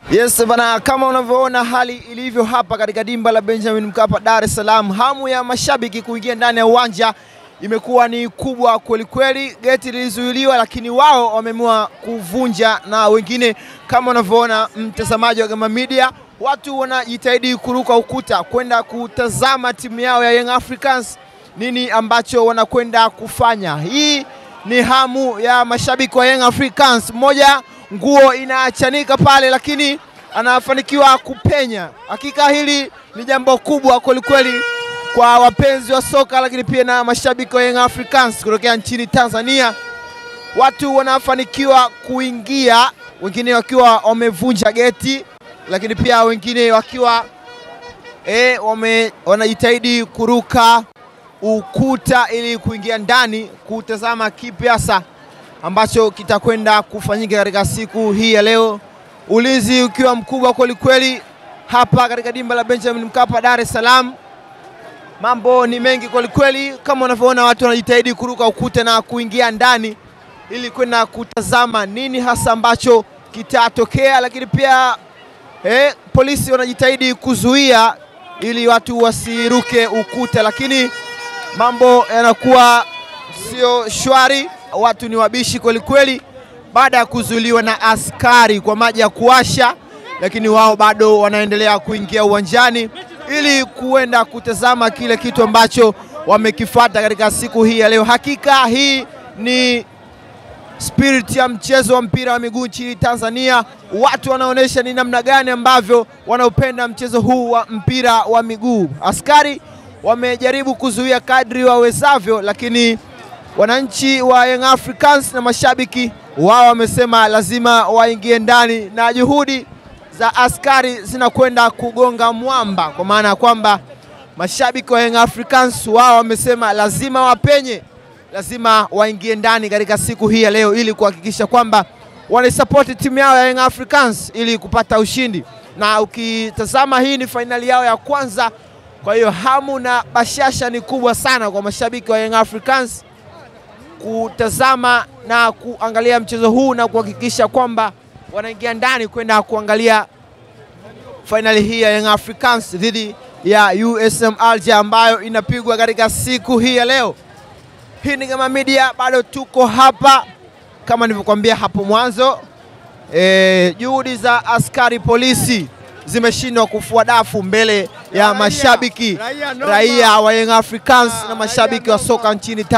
Yes bana, kama unavyoona hali ilivyo hapa katika dimba la Benjamin Mkapa, Dar es Salaam, hamu ya mashabiki kuingia ndani ya uwanja imekuwa ni kubwa kweli kweli. Geti lilizuiliwa, lakini wao wameamua kuvunja, na wengine kama unavyoona, mtazamaji wa Gama Media, watu wanajitahidi kuruka ukuta kwenda kutazama timu yao ya Young Africans, nini ambacho wanakwenda kufanya. Hii ni hamu ya mashabiki wa Young Africans. Mmoja nguo inaachanika pale, lakini anafanikiwa kupenya. Hakika hili ni jambo kubwa kwelikweli kwa wapenzi wa soka, lakini pia na mashabiki wa Young Africans kutokea nchini Tanzania. Watu wanafanikiwa kuingia, wengine wakiwa wamevunja geti, lakini pia wengine wakiwa e, wame, wanajitahidi kuruka ukuta ili kuingia ndani kutazama kipi hasa ambacho kitakwenda kufanyika katika siku hii ya leo. Ulinzi ukiwa mkubwa kweli kweli hapa katika dimba la Benjamin Mkapa, Dar es Salaam. Mambo ni mengi kweli kweli, kama unavyoona watu wanajitahidi kuruka ukuta na kuingia ndani ili kwenda kutazama nini hasa ambacho kitatokea, lakini pia eh, polisi wanajitahidi kuzuia ili watu wasiruke ukuta, lakini mambo yanakuwa sio shwari. Watu ni wabishi kweli kweli, baada ya kuzuiliwa na askari kwa maji ya kuwasha, lakini wao bado wanaendelea kuingia uwanjani ili kuenda kutazama kile kitu ambacho wamekifuata katika siku hii ya leo. Hakika hii ni spirit ya mchezo wa mpira wa miguu nchini Tanzania. Watu wanaonyesha ni namna gani ambavyo wanaupenda mchezo huu wa mpira wa miguu. Askari wamejaribu kuzuia kadri wawezavyo, lakini wananchi wa Young Africans na mashabiki wao wamesema lazima waingie ndani, na juhudi za askari zinakwenda kugonga mwamba, kwa maana ya kwamba mashabiki wa Young Africans wao wamesema lazima wapenye, lazima waingie ndani katika siku hii ya leo ili kuhakikisha kwamba wanaisapoti timu yao ya Young Africans ili kupata ushindi, na ukitazama hii ni fainali yao ya kwanza. Kwa hiyo hamu na bashasha ni kubwa sana kwa mashabiki wa Young Africans kutazama na kuangalia mchezo huu na kuhakikisha kwamba wanaingia ndani kwenda kuangalia fainali hii ya Young Africans dhidi ya USM Alger ambayo inapigwa katika siku hii ya leo. Hii ni Gama Media, bado tuko hapa kama nilivyokuambia hapo mwanzo. E, juhudi za askari polisi zimeshindwa kufua dafu mbele ya mashabiki raia wa Young Africans na mashabiki wa soka nchini